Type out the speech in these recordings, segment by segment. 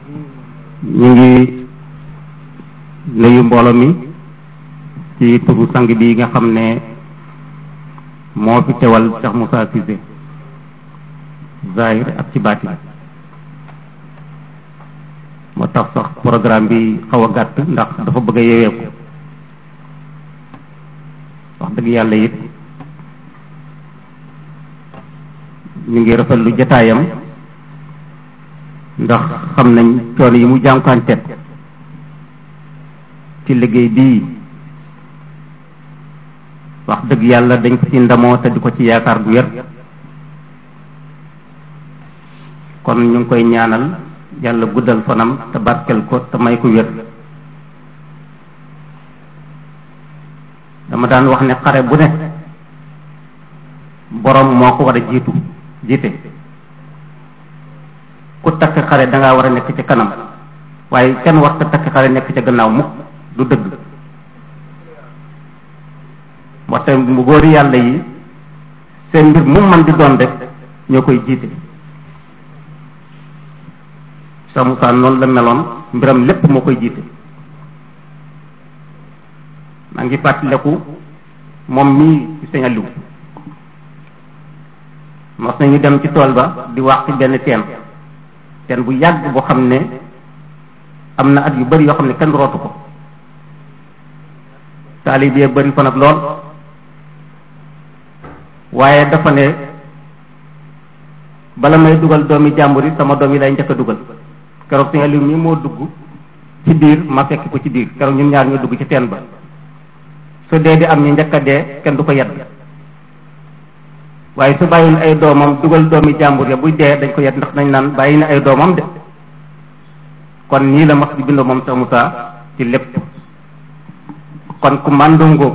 ñu ngi nuyu mbooloo mi ci turu sang bi nga xam ne moo fi teewal Cheikh Moussa Cissé zahir ak ci baatin moo tax sax programme bi xaw a gàtt ndax dafa bëgg a yeweeku wax dëgg yàlla it ñu ngi rafetlu jataayam ndax xam nañ coono yi mu jànkuwanteet ci liggéey bii wax dëgg yàlla dañ ko ci ndamoo te di ko ci yaakaar bu wér kon ñu ngi koy ñaanal yàlla guddal fanam te barkel ko te may ko wér dama daan wax ne xare bu ne borom moo ko war a jiitu jiite ku takk xare da ngaa war a nekk ci kanam waaye kenn war ta takk xare nekk ca gannaaw mukk du dëgg moo tax mu góori yàlla yi seen mbir mu man di doon rek ñoo koy jiite Cheikh Moussa noonu la meloon mbiram lépp moo koy jiite maa ngi fàttaliku moom mii ci sëñ Aliou mos nañu dem ci tool ba di wax ci benn teen teen bu yàgg boo xam ne am na at yu bari yoo xam ne kenn rootu ko taalib yee bari fa nag lool waaye dafa ne bala may dugal doomi jàmbur yi sama doom yi lay njëkk a dugal keroog sëñ Aliou mii moo dugg ci biir ma fekk ko ci biir keroog ñun ñaar ñoo dugg ci teen ba su dee di am ñu njëkk a dee kenn du ko yedd waaye su bàyyil ay doomam dugal doomi jàmbur ya buy dee dañ ko yedd ndax dañ naan bàyyi na ay doomam de kon nii la mas di bindoo moom Cheikh Moussa ci lépp kon ku màndoo ngóob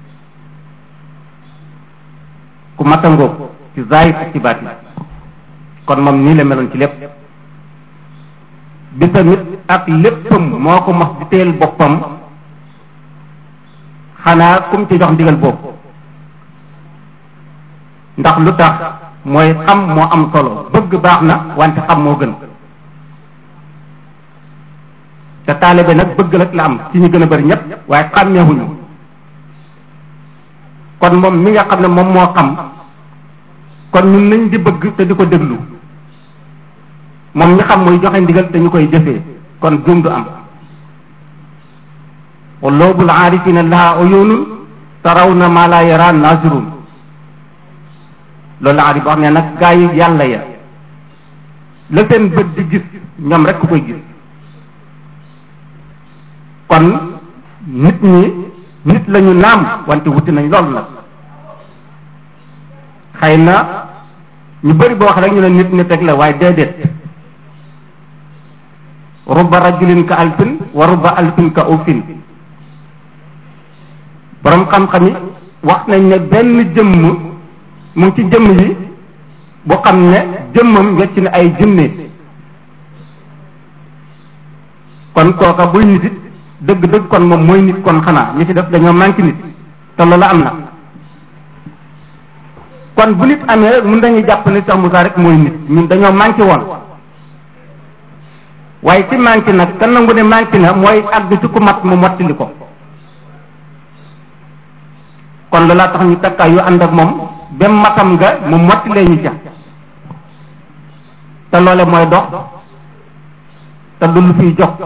ku mata ngóob ci zahir ak ci baati kon moom nii la meloon ci lépp bi tamit ak léppam moo ko mas di teel boppam xanaa kum ci jox ndigal boobu ndax lu tax mooy xam moo am solo bëgg baax na wante xam moo gën te taalibe nag bëgg rek la am ci ñu gën a bari ñëpp waaye xàmmeewuñu kon moom mi nga xam ne moom moo xam kon ñun nañ di bëgg te di ko déglu moom ñi xam mooy joxe ndigal te ñu koy jëfee kon jum du am quluubul aarifina laha uyunun tarawna ma la yara nazirun loolu la aarif wax ne nag gaa yi yàlla ya la seen bët di gis ñoom rek ku koy gis kon nit ñi nit lañu naam wante wuti nañ lool nag xëy na ñu bëri boo wax rek ñu ne nit nit rek la waaye déedéet rubba rajulin ka alfin wa rubba alfin ka ufin borom xam-xam yi wax nañ ne benn jëmm mu ngi ci jëmm yi bu xam ne jëmmam wecc na ay junne kon kooka buy nit it dëgg-dëgg kon moom mooy nit kon xanaa ñi ci def dañoo manqué nit te loolu am na kon bu nit amee rek mun dañuy jàpp ne Cheikh Moussa rek mooy nit ñun dañoo manqué woon waaye ci manqué nag kan nangu ne manqué na mooy àgg ci ku mat mu mottali ko kon loolaa tax ñu takkaay yu ànd ak moom bem matam nga mu mottilee ñu ca te loole mooy dox te du lu fiy jox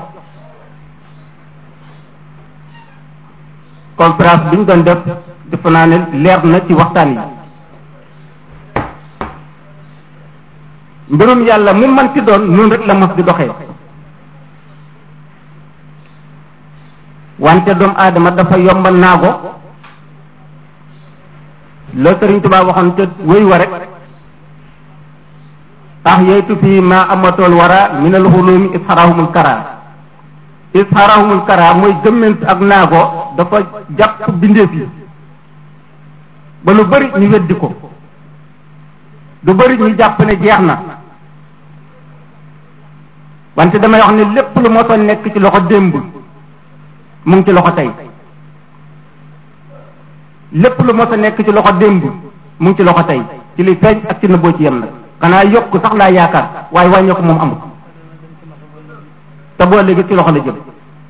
conférence bi ñu doon def defe naa ne leer na ci waxtaan yi mbirum yàlla mu man ci doon noonu rek la mos di doxee wante doomu aadama dafa yomba naago la Sëriñ Tuubaa waxoon te wéy wa rek ah yeytu fii ma amatool wara min al xulumi isharahumul kara isharahumul kara mooy gëmment ak naago dafa jàpp bindeef yi ba lu bari ñu weddi ko lu bari ñu jàpp ne jeex na wante damay wax ne lépp lu mosoon nekk ci loxo démb mu ngi ci loxo tey lépp lu mos a nekk ci loxo démb mu ngi ci loxo tey ci li feeñ ak ci nëbboo ci yem nag xanaa yokk sax laa yaakaar waaye wàññeeku moom amul te boo léegi ci loxo la jëm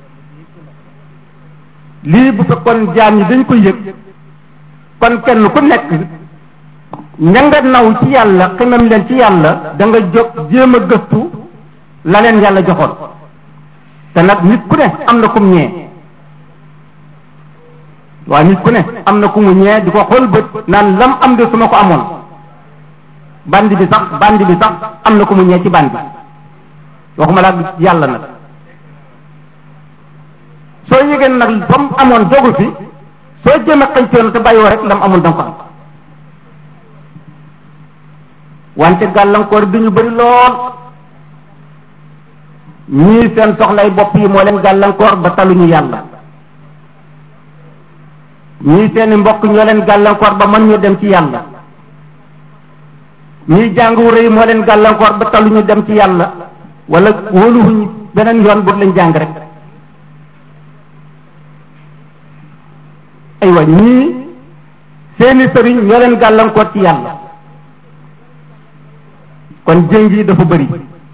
lii bu fekkoon jaam ñi dañ ko yëg kon kenn ku nekk ña nga naw ci yàlla ximam leen ci yàlla da nga jóg jéem a gëstu la leen yàlla joxoon te nag nit ku ne am na kum ñee waaye nit ku ne am na ku mu ñee di ko xool bët naan lam am de su ma ko amoon bandi bi sax bandi bi sax am na ku mu ñee ci bandi waxuma laa yàlla nag soo yëgee nag ba mu amoon dogu fi soo jéem a xëy yoon te bàyyoo rek lam amul danga ko am wante gàllankoor bi ñu bëri lool ñii seen soxlay bopp yi moo leen gàllankoor ba taluñu yàlla ñii seeni mbokk ñoo leen gàllankoor ba mën ñu dem ci yàlla ñii jàng wu rëy moo leen gàllankoor ba taluñu dem ci yàlla wala wóoluwuñ beneen yoon bu lañ jàng rek aywa ñii seeni sëriñ ñoo leen gàllankoor ci yàlla kon jéng yi dafa bëri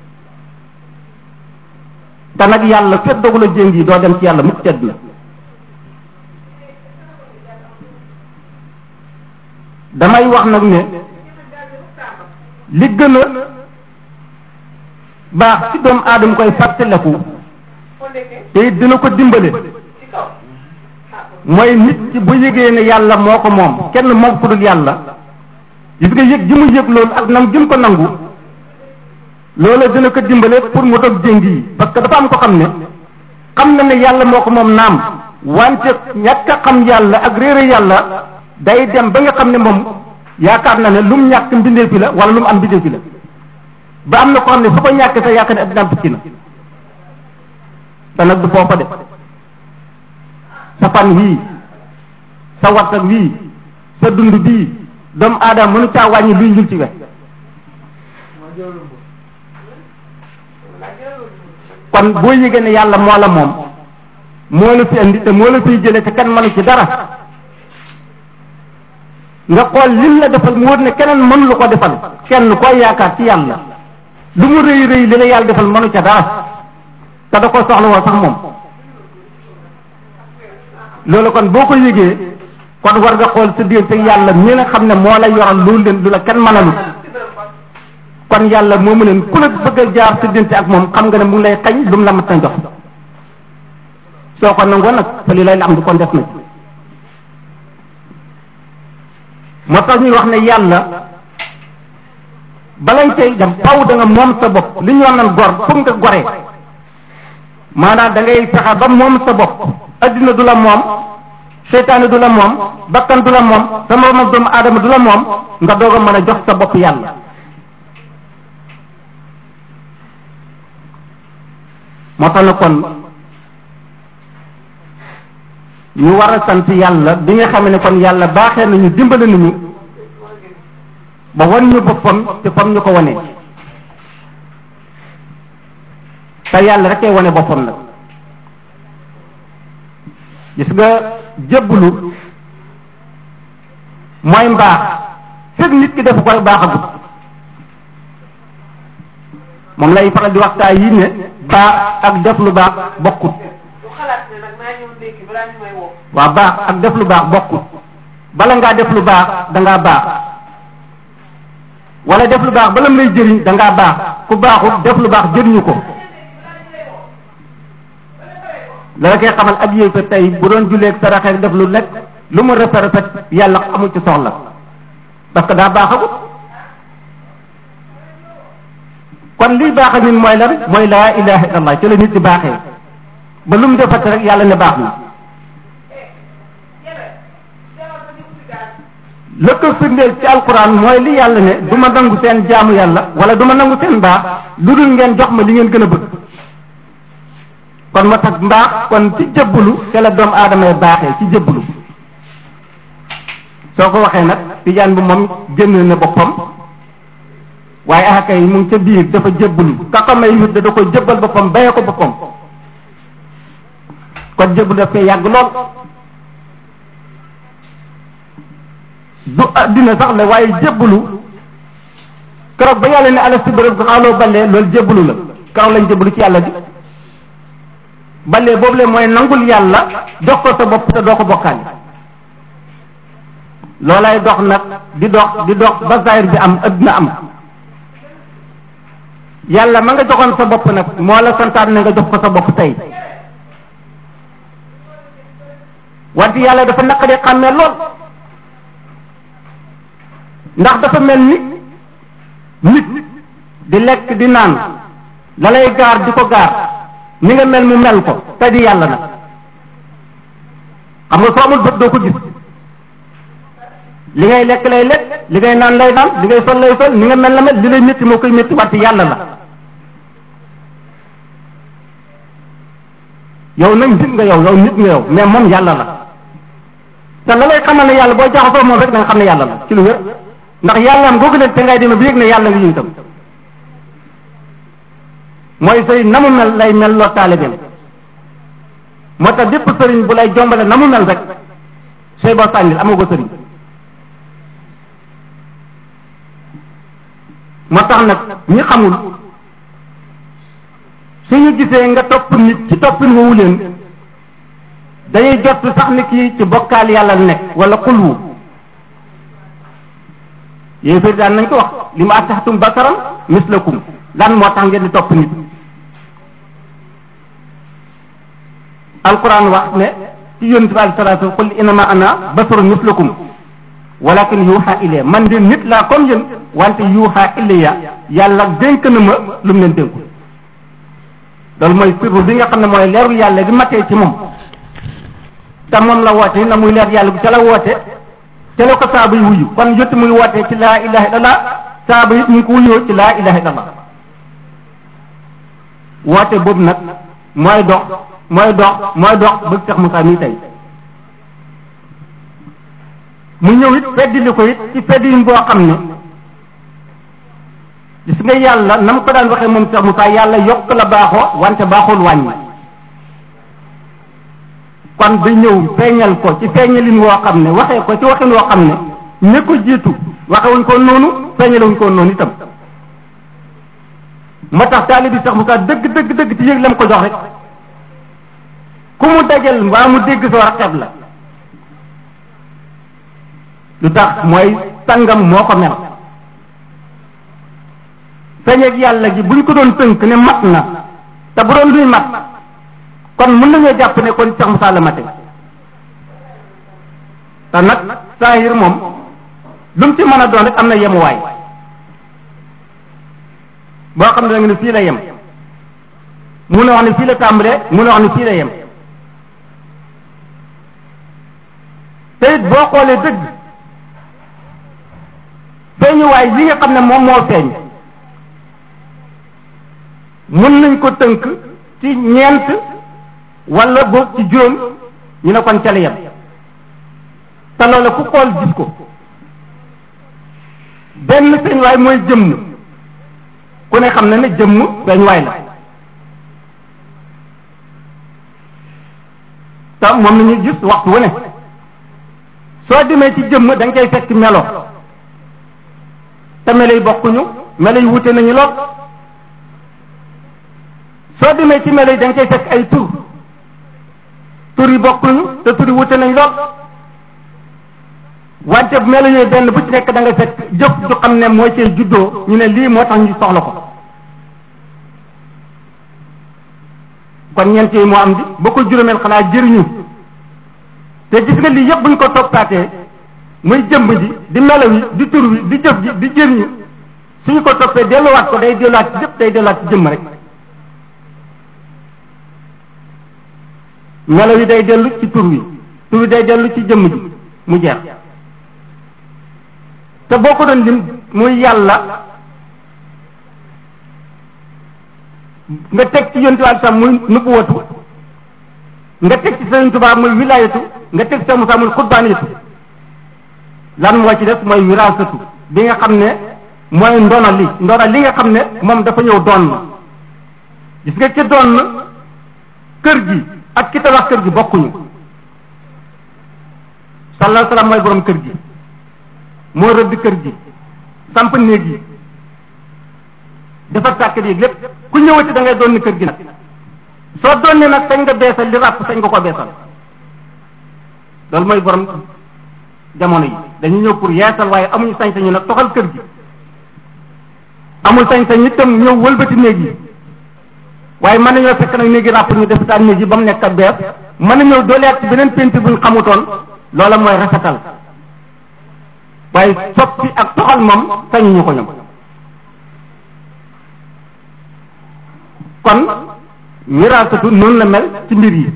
te nag yàlla fekk dogu la jéng yi doo dem ci yàlla mukk tedd na damay wax nag ne li gën a baax ci doomu aadama koy fàttaleku te it dina ko dimbale mooy nit ci bu yëgee ne yàlla moo ko moom kenn moom ku dul yàlla gis nga yëg ji mu yëg loolu ak nam jëm ko nangu loola dina ko dimbale pour mu dog jéng yi parce que dafa am ko xam ne xam na ne yàlla moo ko moom naam wante ñàkk a xam yàlla ak réere yàlla day dem ba nga xam ne moom yaakaar na ne lu mu ñàkk mbindee fi la wala lu mu am mbindee fi la ba am na ko xam ne fu ko ñàkk sa yaakaar ne addinaam tukki na te nag du foofa de sa fan wii sa wartag wii sa dund bii doomu aadama mënu caa wàññi luy njul ci we kon boo yëgee ne yàlla moo la moom moo la fi indi te moo la fiy jëlee te kenn mënu ci dara nga xool lim la defal mu wër ne keneen mënu la ko defal kenn koy yaakaar ci yàlla lu mu rëy rëy li la yàlla defal mënu ca dara te da ko soxla woo sax moom loolu kon boo ko yëgee kon war nga xool sa diggante yàlla mi nga xam ne moo la yoral loolu leen lu la kenn mënalut kon yàlla moomu leen ku la bëgg a jaar sa diggante ak moom xam nga ne mu ngi lay xañ lu mu la mat na jox soo ko nangoo nag fa li lay la am du kon def na moo tax ñuy wax ne yàlla balañ cay dem faw da nga moom sa bopp li ñu wax nan gor foog nga goree maanaam da ngay fexe ba moom sa bopp addina du la moom seytaane du la moom bakkan du la moom sa moroom doomu aadama du la moom nga doog a mën a jox sa bopp yàlla moo tax na kon ñu war a sant yàlla bi nga xam ne kon yàlla baaxee nañu dimbale nañu ba wan ñu boppam te fam ñu ko wane te yàlla rek ay wane boppam nag gis nga jébbalu mooy mbaax fekk nit ki dafa koy baaxagut moom lay faral di waxtaan yi ne baax ak def lu baax bokkut waaw baax ak def lu baax bokkut bala ngaa def lu baax dangaa baax wala def lu baax bala mu lay jëriñ dangaa baax ku baaxut def lu baax jëriñu ko la koy xamal ab yéefar tey bu doon julleeg saraxeeg def lu nekk lu mu rafet rafet yàlla amul ci soxla parce que daa baaxagut kon liy baax a nit mooy lan mooy laa ilaha illallah ci la nit di baaxee ba lu mu defati rek yàlla ne baax na la ko firndeel ci alquran mooy li yàlla ne du ma nangu seen jaamu yàlla wala du ma nangu seen mbaax lu dul ngeen jox ma li ngeen gën a bëgg kon moo tax mbaax kon ci jëbbulu te la doomu aadama yi baaxee ci jëbbulu soo ko waxee nag tijaan bi moom génn na boppam waaye axaka yi mu ngi ca biir dafa jëbbulu ka ko may wut da da ko jëbbal boppam bayee ko boppam kon jëbbulu daf fee yàgg lool du addina sax la waaye jébbalu keroog ba yàlla ne ala si bërëb xaaloo ballee loolu jébbalu la keroog lañ jébbalu ci yàlla bi balee boobu le mooy nangul yàlla jox ko sa bopp te doo ko bokkaale loolay dox nag di dox di dox ba zahir bi am adduna am yàlla ma nga joxoon sa bopp nag moo la santaan ne nga jox ko sa bopp tey wante yàlla dafa naqadee xàmmee lool ndax dafa mel ni nit di lekk di naan la lay gaar di ko gaar ni nga mel mu mel ko te di yàlla nag xam nga soo amul bët doo ko gis li ngay lekk lay lekk li ngay naan lay naan li ngay sol lay sol ni nga mel la mel li lay métti moo koy métti wante yàlla la yow nag nit nga yow yow nit nga yow mais moom yàlla la te la lay xamal ne yàlla boo jaxasoo moom rek da nga xam ne yàlla la ci lu wér ndax yàllaam googu leen te ngay demee bi yëg ne yàlla nga ñu itam mooy sëriñ na mu mel lay mel loo taalibeem moo tax bépp sëriñ bu lay jombale na mu mel rek sooy boo sànnil amoo ko sëriñ moo tax nag ñi xamul suñu gisee nga topp nit ci toppin woowu leen dañuy jot sax ni kii ci bokkaal yàlla nekk wala xulwu yéen fari daan nañ ko wax li ma ataxtum basaram mislakum lan moo tax ngeen di topp nit alquran wax ne ci yonent bi alei salatu qul innama ana basarun mislakum walakin yuuxa ilayya man de nit laa comme yéen wante yuuxa ilayya yàlla dénk na ma lu mu leen dénku loolu mooy sirru bi nga xam ne mooy leeru yàlla gi matee ci moom te moom la woote na muy leer yàlla gu ca la woote ca la ko saaba yi wuyu kon jotti muy woote ci laa ilaha illallah saaba yi ñu ngi ko wuyoo ci laa ilaha illallah woote boobu nag mooy dox mooy dox mooy dox bëgg Cheikh Moussa mii tey mu ñëw it feddili ko it ci feddilin boo xam ne gis nga yàlla na mu ko daan waxee moom Cheikh Moussa yàlla yokk la baaxoo wante baaxul wàññi kon ba ñëw feeñal ko ci feeñalin woo xam ne waxee ko ci waxin woo xam ne ne ko jiitu waxewuñ ko noonu feeñalewuñ ko noonu itam moo tax taalibi Cheikh Moussa dëgg dëgg dëgg ci yëg lam ko jox rek ku mu dajal mbaa mu dégg soo raqeb la lu tax mooy sangam moo ko mel feeñeeg yàlla gi buñ ko doon tënk ne mat na te bu doon luy mat kon mën nañoo jàpp ne kon Cheikh Moussa la mate te nag saahir moom lu mu ci mën a doon rek am na yemuwaay boo xam ne da nga ne fii la yem mun a wax ne fii la tàmbalee mun a wax ne fii la yem te it boo xoolee dëgg feeñuwaay yi nga xam ne moom moo feeñ mun nañ ko tënk ci ñeent wala boog ci juróom ñu ne kon ca la yem te loola ku xool gis ko benn feeñuwaay mooy jëmm ku ne xam na ne jëmm feeñuwaay la te moom la ñuy gis waxtu wu ne soo demee ci jëmm da nga koy fekk melo te melo yi bokkuñu melo yi wute nañu lool soo demee ci melo yi da nga koy fekk ay tur tur yi bokkuñu te tur yi wute nañ lool wante melo yooyu benn bu ci nekk da nga fekk jëf ju xam ne moo cee juddoo ñu ne lii moo tax ñu soxla ko kon ñeent yi moo am di ba ko juróomeel xanaa jëriñu te gis nga lii yëpp buñ ko toppaatee muy jëmb ji di melo yi di tur wi di jëf ji di jëriñu suñu ko toppee delluwaat ko day delluwaat ci yëpp day delluwaat ci jëmm rek melo yi day dellu ci tur wi tur wi day dellu ci jëmm ji mu jeex te boo ko doon lim muy yàlla nga teg ci yontu ak sam muy nubuwatu nga teg ci Sëriñ Tuubaa muy wilaayatu nga teg ci Musaa muy xutbaaniyatu lan moo ci des mooy wiraasatu bi nga xam ne mooy ndona li ndona li nga xam ne moom dafa ñëw doon na gis nga ci doon na kër gi ak ki tabax kër gi bokkuñu sallallahu salaam mooy borom kër gi moo rëdd kër gi samp néeg yi dafa sàkk yi lépp ku ñëwati da ngay doon ni kër gi nag soo doon ne nag sañ nga beesal li ràpp sañ nga ko beesal loolu mooy borom jamono yi dañu ñëw pour yeesal waaye amuñu sañ-sañu nag toxal kër gi amul sañ-sañ itam ñëw wëlbati néeg yi waaye mën nañoo fekk nag néegi ràpp ñu def daan néeg yi ba mu nekk bees mën nañoo dooleet ci beneen peinture buñ xamutoon loola mooy rafetal waaye soppi ak toxal moom sañuñu ko ñoom kon wiraasatu noonu la mel ci mbir yi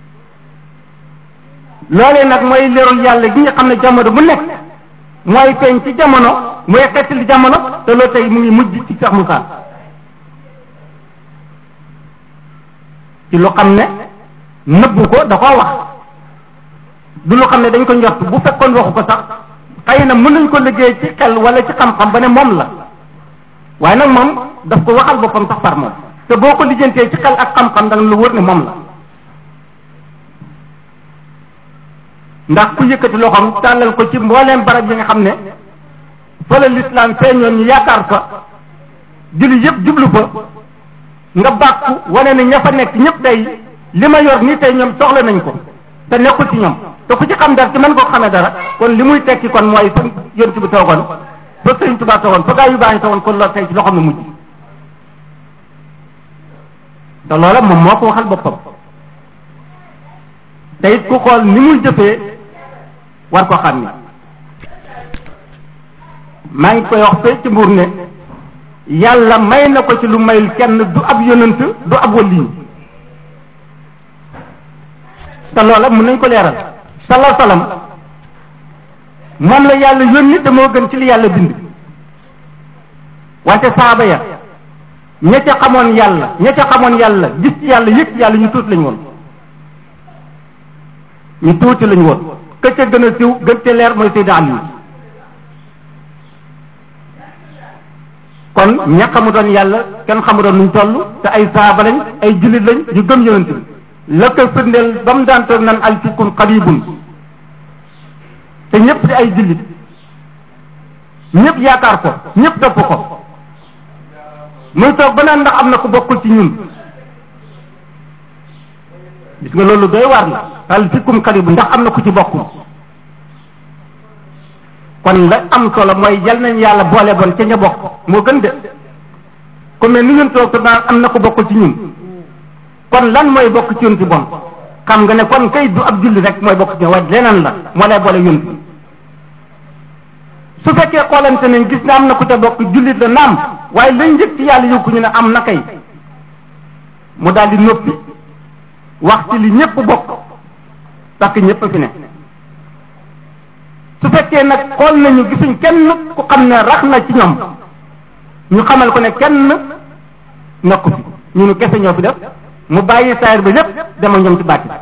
loolee nag mooy leerul yàlla gi nga xam ne jamono bu nekk mooy feeñ ci jamono mooy xettali jamono te loolu tey mu ngi mujj ci Cheikh Moussa ci lu xam ne nëbbu ko da koo wax du lu xam ne dañ ko njort bu fekkoon waxu ko sax xëy na mën nañ ko liggéey ci xel wala ci xam-xam ba ne moom la waaye nag moom daf ko waxal boppam sax par moom te boo ko lijjantee ci xel ak xam-xam da nga lu wër ne moom la ndax ku yëkkati loxoom tàllal ko ci mbooleem barab yi nga xam ne fa la lislaam feeñoon ñu yaakaar fa julli yëpp jublu fa nga bàkku wane ne ña fa nekk ñëpp tey li ma yor nii tey ñoom soxla nañ ko te nekkul ci ñoom te ku ci xam dara ci mën koo xamee dara kon li muy tekki kon mooy fa yonent bi toogoon fa sëriñ Tuubaa toogoon fa gaa yu baax yi toogoon kon loolu tey ci loxoom la mujj te loola moom moo ko waxal boppam te it ku xool ni muy jëfee war ko xam ni maa ngi koy wax fee ci mbuur ne yàlla may na ko ci lu mayul kenn du ab yonant du ab waliyu te loola mun nañ ko leeral salaa salaam moom la yàlla yónni te moo gën ci li yàlla bind wante saaba ya ña ca xamoon yàlla ña ca xamoon yàlla gis ci yàlla yëg ci yàlla ñu tuuti lañ woon ñu tuuti lañ woon ka ca gën a siw gën ca leer mooy Seydina Ali kon ña xamu doon yàlla kenn xamu doon nuñ toll te ay saaba lañ ay jullit lañ yu gëm yonent bi la ko firndeel ba mu daan toog nan alfikum qaribun te ñëpp di ay jullit ñëpp yaakaar ko ñëpp topp ko muy toog ba naan ndax am na ku bokkul ci ñun gis nga loolu doy waar la alfikum qaribun ndax am na ku ci bokkul kon la am solo mooy yal nañ yàlla boole bon ca ña bokk moo gën de comme ne ni ngeen toog te naan am na ku bokkul ci ñun kon lan mooy bokk ci yonti bon xam nga ne kon kay du ab julli rek mooy bokk ci waaye leneen la moo lay boole yonti su fekkee xoolante nañ gis ne am na ku ca bokk jullit la naam waaye lañ njëkk ci yàlla yëg ñu ne am na kay mu daal di noppi wax ci li ñëpp bokk parce que ñëpp fi ne su fekkee nag xool nañu gisuñ kenn ku xam ne rax na ci ñoom ñu xamal ko ne kenn nekku fi ñu nu kese ñoo fi def mu bàyyi saayir ba lépp dema ñoom ci bàtti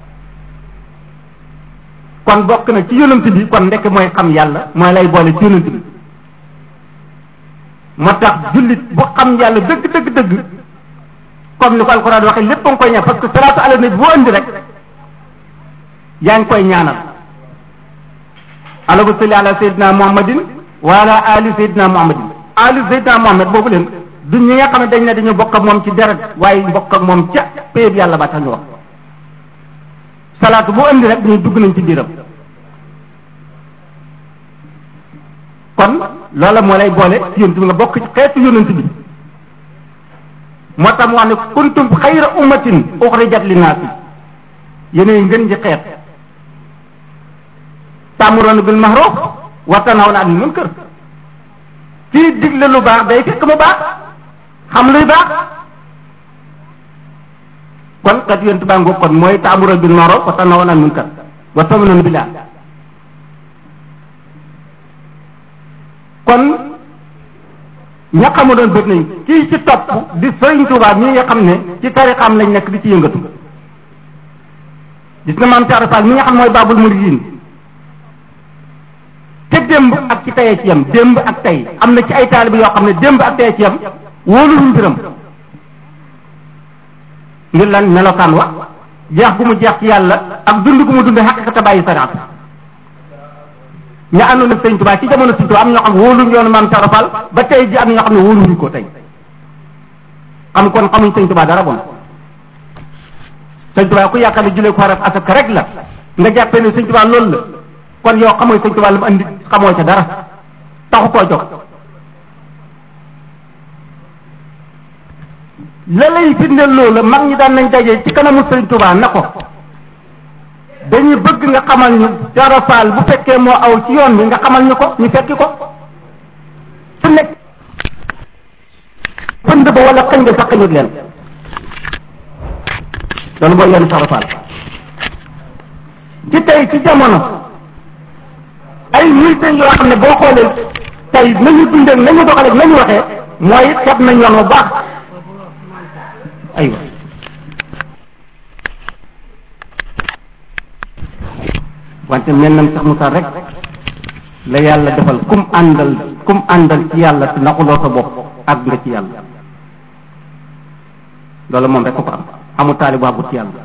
kon bokk na ci yonent bi kon ndekk mooy xam yàlla mooy lay boole ci yonent bi moo tax jullit bu xam yàlla dëgg dëgg dëgg comme ni ko alxuraan waxee lépp a nga koy ñaan parce que salaatu ala nabi boo indi rek yaa ngi koy ñaanal allahumma salli ala sayyidina muhammadin wa ala ali sayyidina muhammadin ali sayyidina muhammad boobu leen du ñi nga xam ne dañ ne dañu bokk ak moom ci deret waaye bokk ak moom ca péyeb yàlla ba tax ñu wax salaatu boo indi rek ñu dugg nañ ci biiram kon loola moo lay boole ci yonent bi nga bokk ci xeetu yonent bi moo tax mu wax ne kuntum xayra ummatin uxrijat linnaasi yéenay ngën ji xeet tàmmuroon bil mahruf wa tanhawna anil munkar kii digle lu baax day fekk mu baax xam luy baax kon kat yonent baa ngoog kon mooy tàmmuroon bil mahruf wa tanhawna anil munkar wa tu'minuuna billah kon ña xamu doon bët nañ kii ci topp di Sëriñ Tuubaa mii nga xam ne ci tarixam lañ nekk di ci yëngatu gis nga maam Thiara Fall mi nga xam mooy baabul muridiin te démb ak ci tayee ci yam démb ak tey am na ci ay taalibe yoo xam ne démb ak tayee ci yam wóoluñu mbiram ngir lan melokaan wa jeex gu mu jeex ci yàlla ak dund gu mu dund xaqiqata bàyyi saraat ña àndoon ak sëñ Tuubaa ci jamono sëñ Tuubaa am ñoo xam ne wóoluñu yoonu maam Thiara Fall ba tey ji am ñoo xam ne wóoluñu ko tey xam kon xamuñ sëñ Tuubaa dara bon sëñ Tuubaa ku yaakaar ne jullee ko xaraf asaka rek la nga jàppee ne sëñ Tuubaa loolu la kon yow xamoo sëñ Tuubaa lu mu andi xamoo ca dara taxu koo jóg la lay firndeel loolu mag ñi daan nañ daje ci kanamu sëñ Tuubaa na ko dañuy bëgg nga xamal ñu Ibra Faal bu fekkee moo aw ci yoon bi nga xamal ñu ko ñu fekki ko su nekk pënd ba wala xëñ nga sax xëñut leen loolu mooy yoonu Ibra Faal ci tey ci jamono ay militaires yoo xam ne boo xoolee tey nañu dundee nañu doxalee nañu waxee mooy xeeb nañ yoon bu baax aywa wante mel nam sax Moussa rek la yàlla defal kum àndal kum àndal ci yàlla te naxuloo sa bopp àgg nga ci yàlla loolu moom rek ko ko am amu taali bu àggut ci yàlla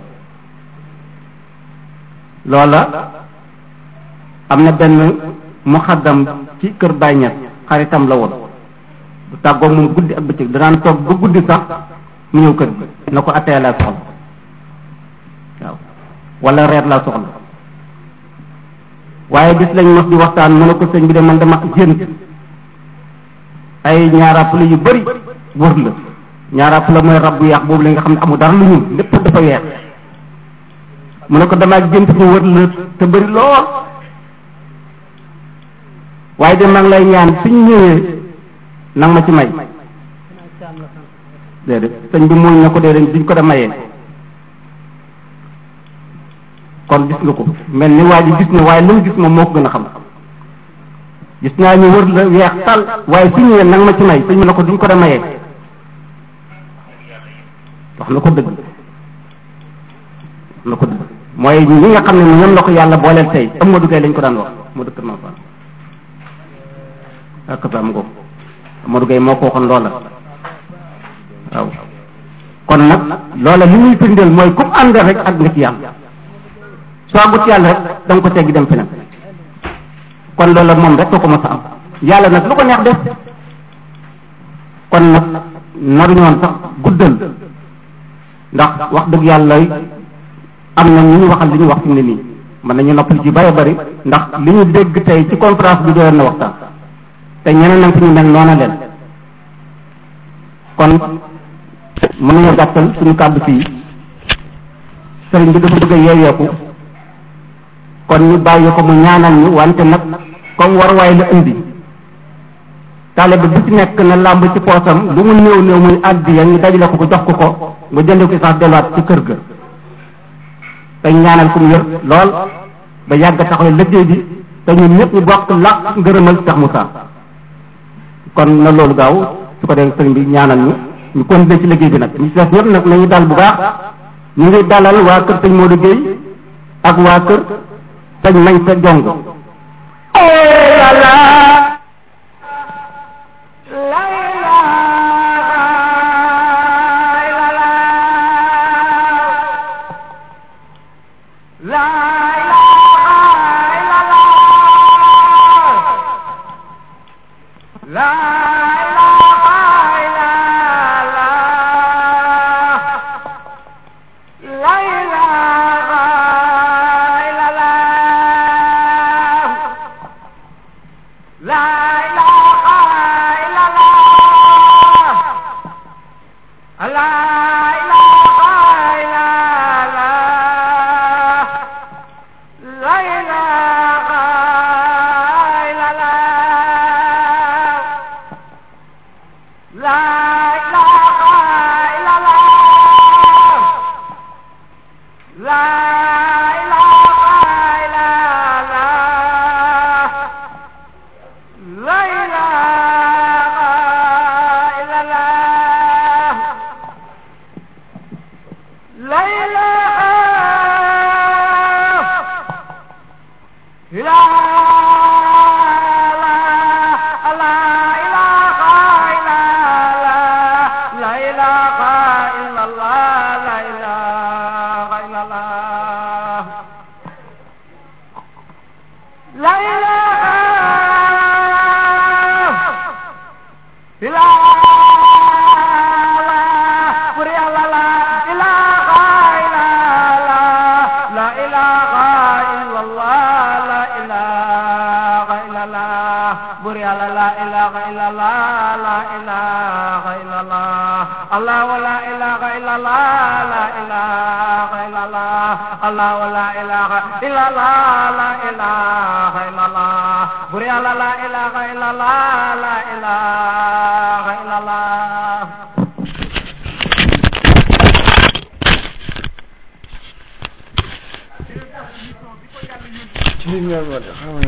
loola am na benn muxaddam ci kër Baay Ñas xaritam la woon bu tàggoo moom guddi ak bëccëg danaan toog ba guddi sax mu ñëw kër gi na ko attee laa soxla waaw wala reer laa soxla waaye bis lañ mos di waxtaan mu ne ko sëñ bi de man dama gént ay ñaaraapula yu bëri wër la ñaaraapula mooy rab bu yàq boobu la nga xam ne amul dara lu ñuul lépp dafa weex mu ne ko damaa gént ñu wër la te bëri lool waaye de maa ngi lay ñaan suñ ñëwee nang ma ci may déedéet sëñ bi muuñ na ko déedéet duñ ko da mayee kon gis nga ko mel ni waa ji gis na waaye lu mu gis moom moo ko gën a xam gis naa ñu wër la weex tal waaye su ñëwee nang ma ci may sëñ bi na ko duñ ko da mayee wax na ko dëgg wax na ko dëgg mooy ñi nga xam ne ñoom la ko yàlla booleel tey Amadou Gueye lañ ko daan wax moo dëkk ma fan ak ba am ko Amadou Gueye moo ko waxoon loola waaw kon nag loola li muy firndeel mooy ku ànd rek ak nga ci yàlla soo àggut yàlla rek da nga ko teggi dem feneen kon loola moom rek ko ko mos a am yàlla nag lu ko neex def kon nag naruñoon sax guddal ndax wax dëgg yàlla am na ñu ñu waxal li ñu wax fi mu ne nii mën nañu noppal ci bari bari ndax li ñu dégg tey ci conférence bi doyoon na waxtaan te ñeneen nag fi ñu mel noona leen kon mën nañoo gàttal suñu kàddu fii sëriñ bi dafa bëgg a yeeweeku kon ñu bàyyi ko mu ñaanal ñu wante nag comme war waay la indi taalibe bu ci nekk na làmb ci poosam lu mu néew néew muy addiya ñu dajale ko ko jox ko ko nga jënd ko sax delluwaat ci kër ga te ñaanal ko mu wér lool ba yàgg taxawee liggéey bi te ñun ñëpp ñu bokk làq ngërëmal Cheikh Moussa kon na loolu gaaw su ko dee sëriñ bi ñaanal ñu ñu continuer ci liggéey bi nag ñu si def ñëpp nag nañu dal bu baax ñu ngi dalal waa kër sëñ Modou Gueye ak waa kër sëñ Mañ sa jong la bur yàlla la ilaha illallah la ilaha illallah allah la ilaha illallah la ilaha illallah allah la ilaha illallah la ilaha illallah bur yàlla la ilaha illallah la ilaha illallah ci ñoom